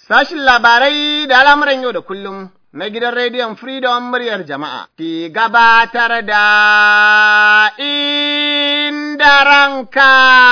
Sashin labarai da al'amuran yau da kullum na gidan rediyon Freedom muryar jama'a ke gabatar da inda ranka.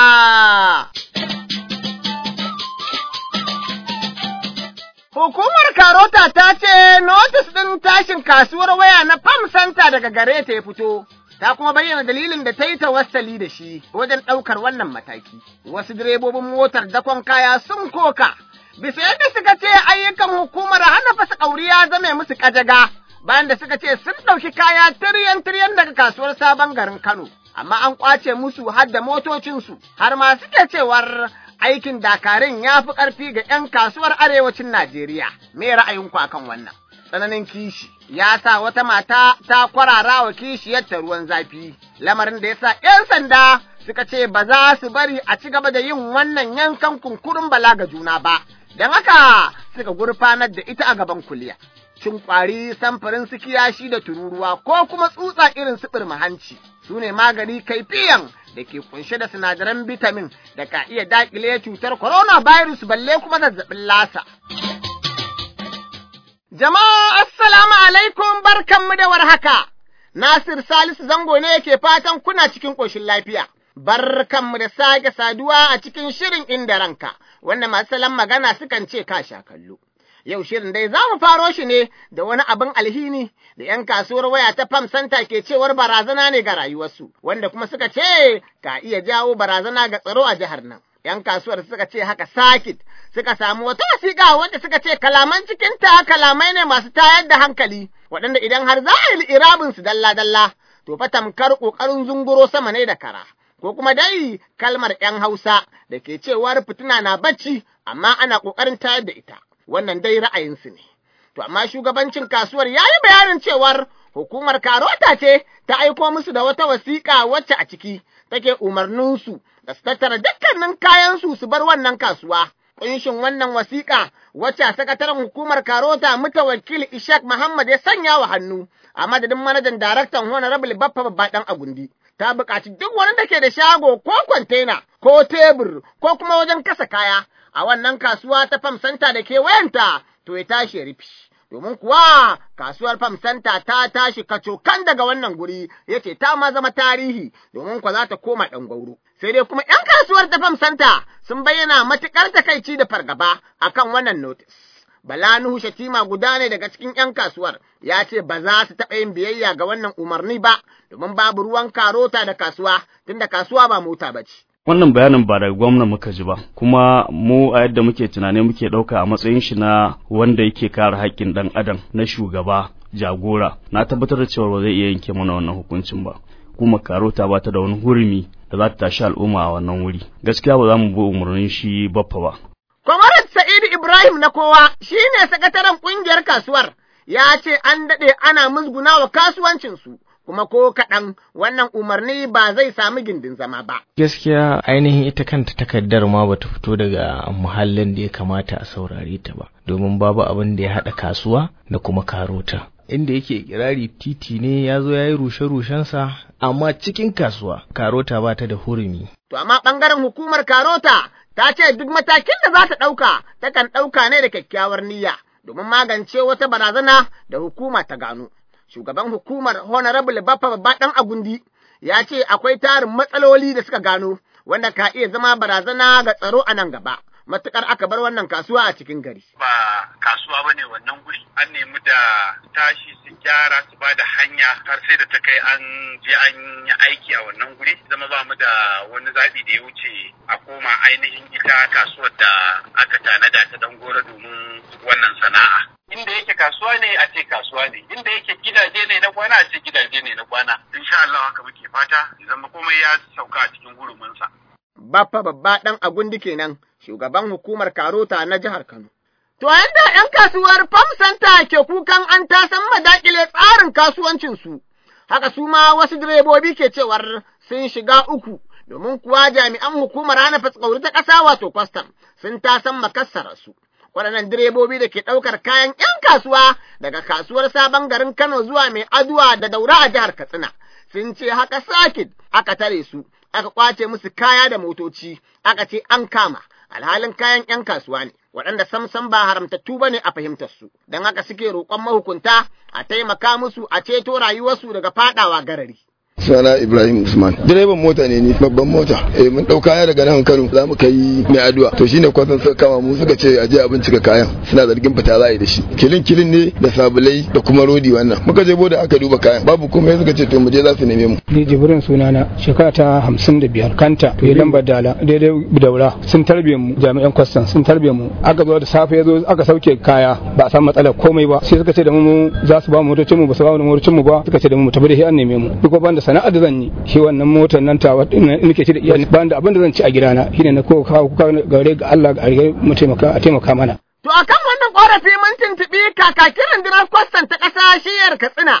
Hukumar Karota ta ce notis ɗin tashin kasuwar waya na Farm Center daga gare ta ya fito. ta kuma bayyana dalilin da ta yi tawassali da shi wajen ɗaukar wannan mataki. Wasu direbobin motar dakon kaya sun koka, bisa yadda suka ce ayyukan hukumar hana fasa ƙauri ya zame musu ƙajaga, bayan da suka ce sun ɗauki kaya tiryan-tiryan daga kasuwar sabon garin Kano, amma an ƙwace musu har da motocinsu, har ma suke cewar aikin dakarun ya fi ƙarfi ga 'yan kasuwar arewacin Najeriya. Me ra'ayinku akan wannan? tsananin kishi ya sa wata mata ta kwarara wa kishiyarta ruwan zafi, lamarin da ya sa ‘yan sanda suka ce ba za su bari a ci gaba da yin wannan yankan kunkurin bala ga juna ba, don haka suka gurfanar da ita a gaban kuliya. Cin ƙwari samfurin su kiyashi da tururuwa ko kuma tsutsa irin su hanci su ne magani kaifiyan da ke kunshe da sinadaran bitamin da ka iya daƙile cutar coronavirus balle kuma zazzabin lasa. Jama'a assalamu alaikum barkanmu da warhaka. Nasir Salisu zango ne yake fatan kuna cikin ƙoshin lafiya. Barkanmu da sake saduwa a cikin shirin inda ranka, wanda masu salon magana sukan ce ka sha kallo. Yau shirin dai za mu faro shi ne da wani abin alhini da ‘yan kasuwar waya ta Fam Santa ke cewar barazana ne ga rayuwarsu, wanda kuma suka ce ka iya jawo barazana ga tsaro a jihar nan. ‘yan kasuwar suka ce haka sakit suka samu wata wasiƙa wanda suka ce kalaman cikinta kalamai ne masu tayar da hankali waɗanda idan har za a yi irabin su dalla-dalla to fa tamkar ƙoƙarin zunguro sama ne da kara ko kuma dai kalmar ‘yan Hausa da ke cewar fitina na bacci amma ana ƙoƙarin tayar da ita wannan dai ra'ayinsu ne. To amma shugabancin kasuwar ya yi bayanin cewar hukumar Karota ce ta aiko musu da wata wasiƙa wacce a ciki take umarninsu da su tattara dukkanin kayansu su bar wannan kasuwa. Ƙunshin wannan wasiƙa wacce a sakataren hukumar Karota mutawakil Ishaq Muhammad ya sanya wa hannu a madadin manajan daraktan Honorable Baffa Babba ɗan Agundi. Ta buƙaci duk wani da ke da shago ko kwantena ko tebur ko kuma wajen kasa kaya a wannan kasuwa ta Fam Santa da ke wayanta to ya tashi ya rufi. domin kuwa kasuwar Fam Santa ta tashi kacokan daga wannan guri yace ta ma zama tarihi domin kwa za ta koma ɗan gwauro. Sai dai kuma ‘yan kasuwar ta Fam Santa sun bayyana matuƙar takaici da fargaba akan wannan notis. Bala Nuhu Shatima guda ne daga cikin ‘yan kasuwar ya ce ba za su taɓa yin biyayya ga wannan umarni ba domin babu ruwan karota da kasuwa tunda kasuwa ba mota ba ce. wannan bayanin ba daga gwamna muka ji ba kuma mu a yadda muke tunani muke ɗauka a matsayin shi na wanda yake kare haƙƙin ɗan adam na shugaba jagora na tabbatar da cewa ba zai iya yanke mana wannan hukuncin ba kuma karota ba ta da wani hurumi da za ta tashi al'umma a wannan wuri gaskiya ba za mu bi umarnin shi baffa ba Kwamarat Sa'idu Ibrahim na kowa shi ne sakataren ƙungiyar kasuwar ya ce an daɗe ana musguna wa kasuwancinsu kuma ko kaɗan wannan umarni ba zai sami gindin zama ba. Gaskiya ainihin ita kanta takardar ma bata fito daga muhallin da ya kamata a saurare ta ba, domin babu abin da ya haɗa kasuwa da kuma karota. Inda yake kirari titi ne ya zo ya yi rushe-rushensa, amma cikin kasuwa karota ba ta da hurumi. To amma ɓangaren hukumar karota ta ce duk matakin da za ta ɗauka takan ɗauka ne da kyakkyawar niyya domin magance wata barazana da hukuma ta gano. shugaban hukumar Honorable Baffa Babba ɗan Agundi ya ce akwai tarin matsaloli da suka gano wanda ka iya zama barazana ga tsaro a nan gaba. Matuƙar aka bar wannan kasuwa a cikin gari. Ba kasuwa ba ne wannan guri, an nemi da tashi su gyara su ba da hanya har sai da ta kai an je an yi aiki a wannan guri. Zama ba mu da wani zaɓi da ya wuce a koma ainihin ita kasuwar da aka tanada ta dan gora domin wannan sana'a. inda yake kasuwa ne a ce kasuwa ne inda yake gidaje ne na kwana a ce gidaje ne na kwana insha Allah haka muke fata zama komai ya sauka a cikin huruminsa Baffa babba ɗan agundi kenan shugaban hukumar Karota na jihar Kano. To yadda ‘yan kasuwar Farm Center ke kukan an tasan madakile tsarin kasuwancinsu, haka su ma wasu direbobi ke cewar sun shiga uku domin kuwa jami'an hukumar hana fatsauri ta ƙasa wato kwastam sun tasan makassara su. waɗannan direbobi da ke ɗaukar kayan ‘yan kasuwa daga kasuwar sabon garin Kano zuwa mai aduwa da daura a jihar Katsina, sun ce haka sakit aka tare su, aka ƙwace musu kaya da motoci, aka ce an kama, alhalin kayan 'yan kasuwa ne, waɗanda samsam ba haramtattu ba ne a fahimtar su, don haka suke roƙon mahukunta a taimaka musu a ceto rayuwarsu daga faɗawa garari. Sana Ibrahim Usman. Direban mota ne ni babban mota. Eh mun dau kaya daga nan Kano za mu kai mai addu'a. To shine kwasan suka kama mu suka ce aje a bincika kayan. Suna zargin fita za a yi da shi. Kilin kilin ne da sabulai da kuma rodi wannan. Muka je boda aka duba kayan. Babu komai suka ce to mu je za su neme mu. Ni Jibrin sunana shekara ta hamsin da biyar kanta to lambar dala daidai daura sun tarbe mu jami'an kwastan sun tarbe mu aka zo da safe ya zo aka sauke kaya ba a san matsalar komai ba sai suka ce da mu za su ba mu motocin mu ba su ba mu motocin mu ba suka ce da mu tafi da shi an neme mu duk banda sana'ar da zan yi shi wannan motar nan ta nake ci da iyali ban da abin da zan ci a gidana shine na ko kawo kuka gare ga Allah ga mu taimaka a taimaka mana To akan wannan korafi mun tuntuɓi kakakin rundunar kwastan ta ƙasa shiyar Katsina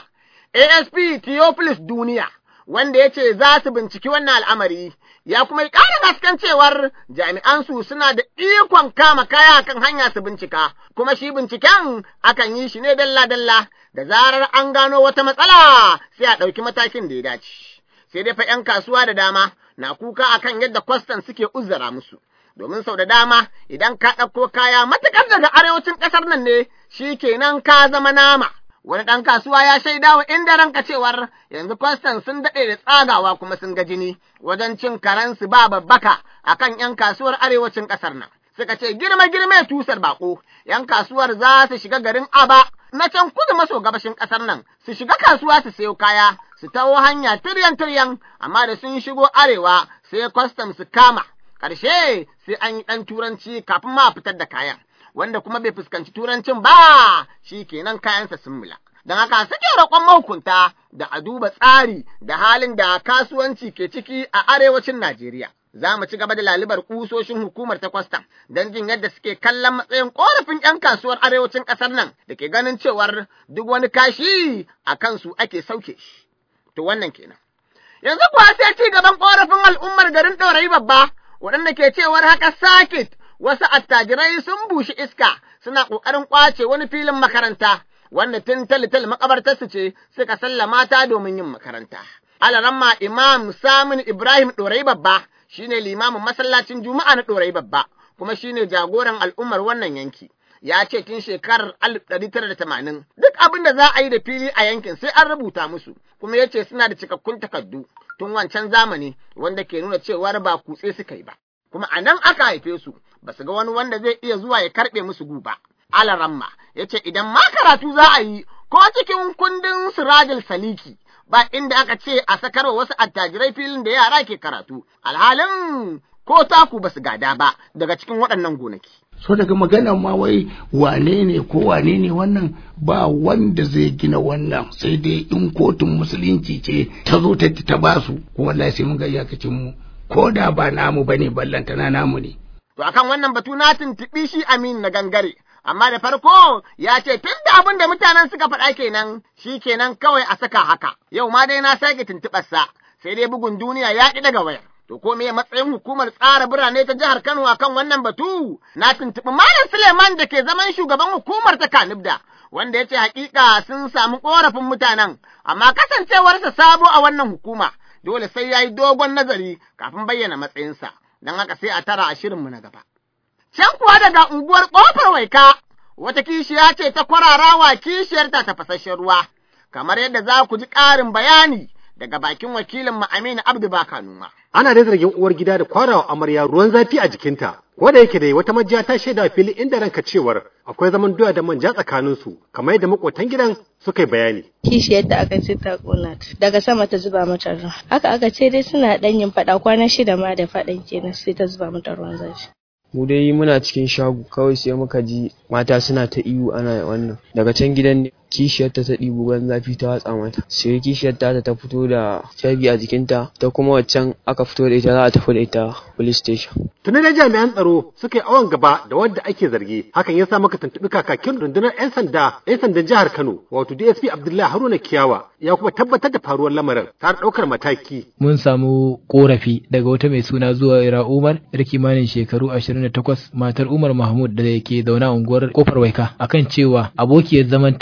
ASP Theophilus Duniya wanda ya ce za su binciki wannan al'amari ya kuma yi ƙara gaskan cewar jami'an su suna da ikon kama kaya kan hanya su bincika kuma shi binciken akan yi shi ne dalla-dalla da zarar an gano wata matsala sai a ɗauki matakin da ya dace. Sai dai fa ‘yan kasuwa da dama na kuka akan yadda kwastan suke uzura musu. Domin sau da dama idan ka ɗauko kaya matuƙar daga arewacin ƙasar nan ne shi kenan ka zama nama. Wani ɗan kasuwa ya shaida wa inda ranka cewar yanzu kwastan sun daɗe da tsagawa kuma sun ga jini wajen cin karensu ba babbaka akan ‘yan kasuwar arewacin ƙasar nan. Suka ce girma girma tusar baƙo, ‘yan kasuwar za su shiga garin Aba na can kudu maso gabashin ƙasar nan su shiga kasuwa su sayo kaya su taho hanya tiryan tiryan amma da sun shigo arewa sai kwastam su kama ƙarshe sai an yi ɗan turanci kafin ma fitar da kayan wanda kuma bai fuskanci turancin ba shi kenan kayansa sun mula. Don haka suke roƙon mahukunta da a duba tsari da halin da kasuwanci ke ciki a arewacin Najeriya. za mu ci gaba da lalibar kusoshin hukumar ta kwastam don jin yadda suke kallon matsayin korafin 'yan kasuwar arewacin ƙasar nan da ke ganin cewar duk wani kashi a kansu ake sauke shi. To wannan kenan. Yanzu kuwa sai ci gaban korafin al'ummar garin ɗorayi babba waɗanda ke cewar haka sakit wasu attajirai sun bushi iska suna ƙoƙarin ƙwace wani filin makaranta wanda tun talital makabartarsu ce suka sallama ta domin yin makaranta. Alaramma Imam Samin Ibrahim ɗorayi babba shine limamin masallacin Juma'a na ɗorayi babba, kuma shine jagoran al'ummar wannan yanki. Ya ce tun shekarar alif ɗari tara da tamanin duk abin da za a yi da fili a yankin sai an rubuta musu, kuma ya ce suna da cikakkun takardu tun wancan zamani wanda ke nuna cewar ba kutse suka yi ba. Kuma a nan aka haife su, ba su ga wani wanda zai iya zuwa ya karɓe musu guba. Alaramma ya ce idan ma karatu za a yi ko cikin kundin Sirajil Saliki ba inda aka ce a sakarwa wasu attajirai filin da yara ke karatu, alhalin ko taku ba su gada ba daga cikin waɗannan gonaki. So daga magana ma wai wane ne ko wane ne wannan ba wanda zai gina wannan sai dai in kotun musulunci ce ta zo ta ta basu ko wallahi sai mun ga iyakacin mu ko da ba namu bane ballantana namu ne. To akan wannan batu na tuntuɓi shi Amin na gangare. amma da farko ya ce tun da abin da mutanen suka faɗa kenan shi kenan kawai a saka haka yau ma dai na sake tuntuɓarsa sai dai bugun duniya ya ƙi daga wayar to ko me matsayin hukumar tsara birane ta jihar Kano akan wannan batu na tuntuɓi Malam Suleiman da ke zaman shugaban hukumar ta Kanibda wanda ya ce hakika sun samu ƙorafin mutanen amma kasancewarsa sabo a wannan hukuma dole sai ya yi dogon nazari kafin bayyana matsayinsa don haka sai a tara a shirinmu na gaba. Can kuwa daga unguwar ƙofar waika, wata kishiya ce ta kwararawa kishiyarta ta fasashen ruwa, kamar yadda za ku ji ƙarin bayani daga bakin wakilin mu Aminu Abdu Baka Numa. Ana da zargin uwar gida da kwarawa amarya ruwan zafi a jikinta, ko da yake dai wata majiya ta shaida fili inda ranka cewar akwai zaman doya da manja tsakaninsu, kamar yadda makotan gidan suka yi bayani. kishiyar da aka ce ta kona ta daga sama ta zuba mata ruwa haka aka ce dai suna ɗan yin faɗa kwana shida ma da faɗan kenan sai ta zuba mata ruwan zafi mu dai muna cikin shago kawai sai muka ji mata suna ta ihu ana wannan daga can gidan ne kishiyarta ta ɗibi ruwan zafi ta watsa mata sai kishiyarta ta fito da cabi a jikinta ta kuma waccan aka fito da ita za a tafi da ita police station Tuni da jami'an tsaro suka yi awon gaba da wadda ake zargi, hakan ya sa maka tuntuɓi kakakin rundunar 'yan sanda 'yan sandan jihar Kano, wato DSP Abdullahi Haruna Kiyawa, ya kuma tabbatar da faruwar lamarin tare ɗaukar mataki. mun samu korafi daga wata mai suna zuwa ira umar yar kimanin shekaru 28 matar umar mahmud da ke zaune a unguwar kofar waika akan cewa abokiyar zamanta mai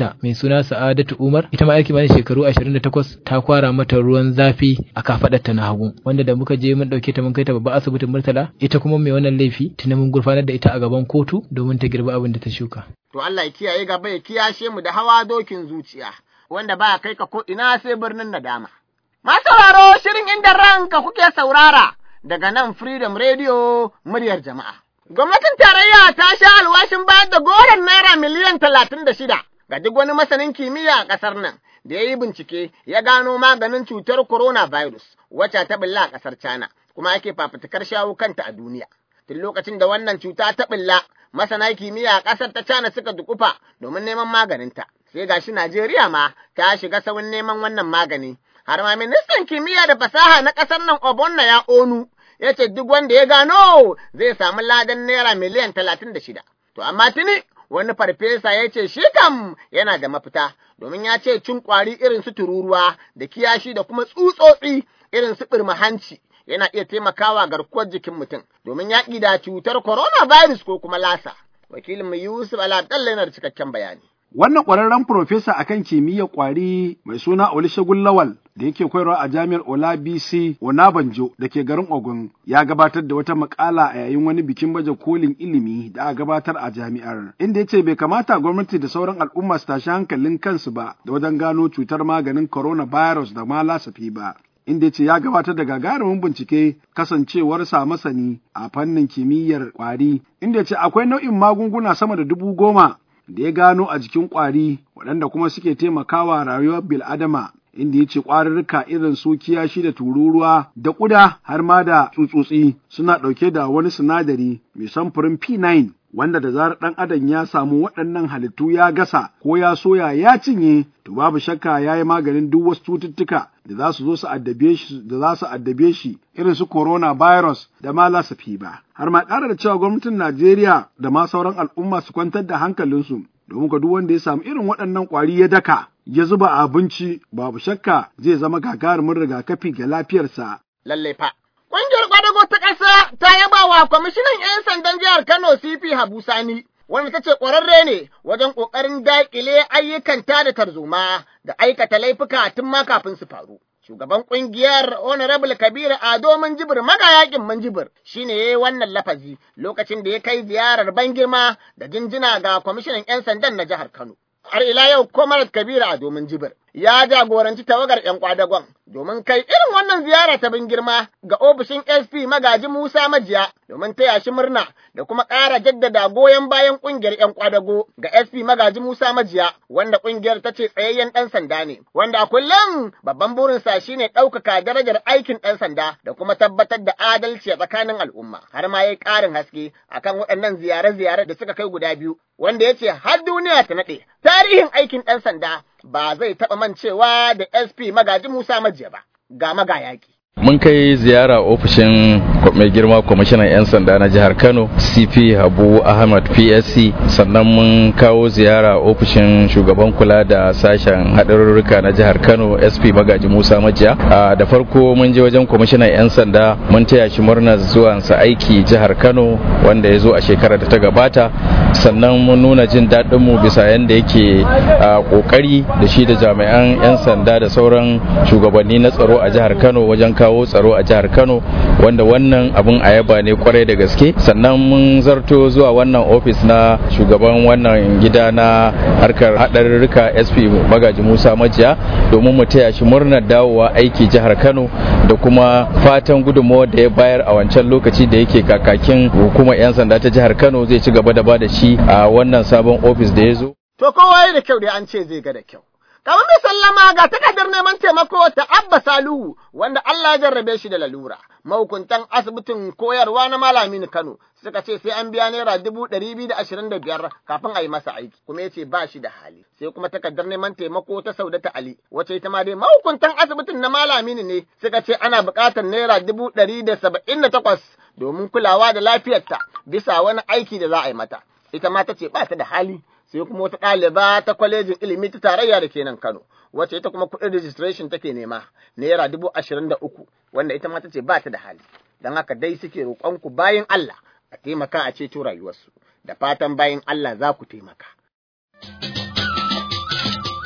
suna Sa'adatu Umar ita ma yar kimanin shekaru 28 ta kwara mata ruwan zafi a kafadarta na hagu wanda da muka je mun dauke ta mun kai ta babban asibitin Murtala ita kuma mai wannan laifi tuna mun gurfanar da ita a gaban kotu domin ta girba abin da ta shuka to Allah ya kiyaye gaba ya kiyashe mu da hawa dokin zuciya wanda ba kai ka ko ina sai birnin nadama sauraro shirin inda ranka kuke saurara daga nan Freedom Radio muryar jama'a. Gwamnatin tarayya ta sha alwashin bayar da goron naira miliyan talatin da shida ga duk wani masanin kimiyya a ƙasar nan da ya yi bincike ya gano maganin cutar coronavirus wacce ta bulla a ƙasar China kuma ake fafutukar shawo kanta a duniya. Tun lokacin da wannan cuta ta bulla masana kimiyya a ƙasar ta China suka dukufa domin neman maganinta. Sai gashi Najeriya ma ta shiga saurin neman wannan magani. har ma ministan kimiyya da fasaha na ƙasar nan Obonna ya onu, ya ce duk wanda ya gano zai samu ladan naira miliyan talatin da shida. To amma tuni wani farfesa ya ce shi kam yana da mafita, domin ya ce cin ƙwari irin su tururuwa da kiyashi da kuma tsutsotsi irin su ɓirma hanci yana iya taimakawa garkuwar jikin mutum domin yaƙi da cutar coronavirus ko kuma lasa. Wakilinmu Yusuf Alaɗalla yana da cikakken bayani. Wannan ƙwararren profesa akan kimiyyar ƙwari mai suna Olusegun Lawal da yake koyarwa a jami'ar Olabisi Onabanjo da ke garin Ogun ya gabatar da wata makala a yayin wani bikin baje kolin ilimi da aka gabatar a jami'ar inda ya ce bai kamata gwamnati da sauran al'umma su tashi hankalin kansu ba da wajen gano cutar maganin coronavirus da ma lasafi ba. inda ce ya gabatar da gagarumin bincike kasancewarsa masani a fannin kimiyyar ƙwari inda ce akwai nau'in magunguna sama da dubu goma da ya gano a jikin ƙwari waɗanda kuma suke taimakawa rayuwar bil'adama inda ya ce ƙwarurruka irin su kiyashi da tururuwa da ƙuda har ma da tsutsotsi suna ɗauke da wani sinadari mai samfurin P9 wanda da zarar ɗan adam ya samu waɗannan halittu ya gasa ko ya soya ya cinye to babu shakka ya yi maganin duk wasu cututtuka da za su zo su addabe shi da za su addabe shi irin su coronavirus da ma lasafi ba har ma ƙara da cewa gwamnatin Najeriya da ma sauran al'umma su kwantar da hankalinsu domin ka duk wanda ya samu irin waɗannan ƙwari ya daka ya zuba a abinci babu shakka zai zama gagarumin rigakafi ga lafiyarsa. Lallai fa. Ƙungiyar ƙwadago ta ƙasa ta yaba wa kwamishinan 'yan sandan jihar Kano CP Habu Sani, wanda ta ce ƙwararre ne wajen ƙoƙarin daƙile ayyukan tada tarzoma da aikata laifuka tun ma kafin su faru. Shugaban ƙungiyar Honorable Kabiru Ado Manjibir magayakin Manjibir shi ne ya yi wannan lafazi lokacin da ya kai ziyarar ban girma da jinjina ga kwamishinan 'yan sandan na jihar Kano. Har ila yau Comrade Kabiru Ado Manjibir ya jagoranci tawagar 'yan kwadagon domin kai irin wannan ziyara ta bin girma ga ofishin SP magaji Musa Majiya domin taya shi murna da kuma ƙara jaddada goyon bayan ƙungiyar 'yan kwadago ga SP magaji Musa Majiya wanda ƙungiyar ta ce tsayayyen ɗan sanda ne wanda a kullum babban burinsa shine ɗaukaka darajar aikin ɗan sanda da kuma tabbatar da adalci a tsakanin al'umma har ma yayi ƙarin haske akan waɗannan ziyare-ziyare da suka kai guda biyu wanda ya ce har duniya ta naɗe tarihin aikin ɗan sanda ba zai taɓa mancewa da SP magaji Musa Majiya ba, ga magayaki. Mun kai ziyara ofishin mai girma kwamishinan 'yan sanda na jihar Kano, CP Habu Ahmad PSC, sannan mun kawo ziyara ofishin shugaban kula da sashen haɗarurruka na jihar Kano, SP Magaji Musa Majiya. Da farko mun je wajen kwamishinan 'yan sanda mun taya shi murnar zuwansa aiki jihar Kano wanda ya zo a shekarar da ta gabata. Sannan mun nuna jin daɗinmu bisa yadda yake ƙoƙari da shi da jami'an 'yan sanda da sauran shugabanni na tsaro a jihar Kano wajen kawo tsaro a jihar Kano wanda wannan abun ayaba ne kwarai da gaske sannan mun zarto zuwa wannan ofis na shugaban wannan gida na harkar haɗarurruka SP Magaji Musa Majiya domin mu taya shi murnar dawowa aiki jihar Kano da kuma fatan gudunmawar da ya bayar a wancan lokaci da yake kakakin hukumar 'yan sanda ta jihar Kano zai ci gaba da ba da shi a wannan sabon ofis da ya zo. To kowa da kyau dai an ce zai ga da kyau. Kamar mai sallama ga takardar neman taimako ta Abba Saluhu wanda Allah ya jarrabe shi da lalura. Mahukuntan asibitin koyarwa na Malamin Kano suka ce sai an biya naira dubu ɗari biyu da ashirin da biyar kafin a yi masa aiki kuma ya ce ba shi da hali. Sai kuma takardar neman taimako ta Saudata Ali wacce ita ma dai mahukuntan asibitin na Malamin ne suka ce ana buƙatar naira dubu ɗari da saba'in da takwas domin kulawa da lafiyarta bisa wani aiki da za a yi mata. Ita ma ta ce ba ta da hali. sai kuma wata ɗaliba ta kwalejin ilimi ta tarayya da ke nan Kano, wacce ita kuma kuɗin registration take nema, naira dubu ashirin da uku, wanda ita ma ta ce ba ta da hali. Don haka dai suke roƙonku bayan Allah a taimaka a ceto rayuwarsu, da fatan bayan Allah za ku taimaka.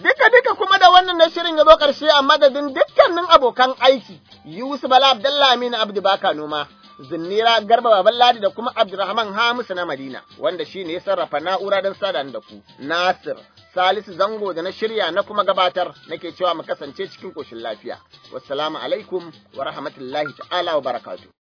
Duka duka kuma da wannan na shirin ya zo ƙarshe a madadin dukkanin abokan aiki, Yusuf Bala Abdullahi Aminu Abdu Baka Noma, Zinnira Garba Baban Ladi da kuma Abdulrahman Hamisu na Madina, wanda shi ne ya sarrafa na'ura don sada da ku. Nasir, Salisu Zango da na shirya na kuma gabatar nake cewa mu kasance cikin ƙoshin lafiya. Wassalamu alaikum wa rahmatullahi ta'ala wa barakatuh.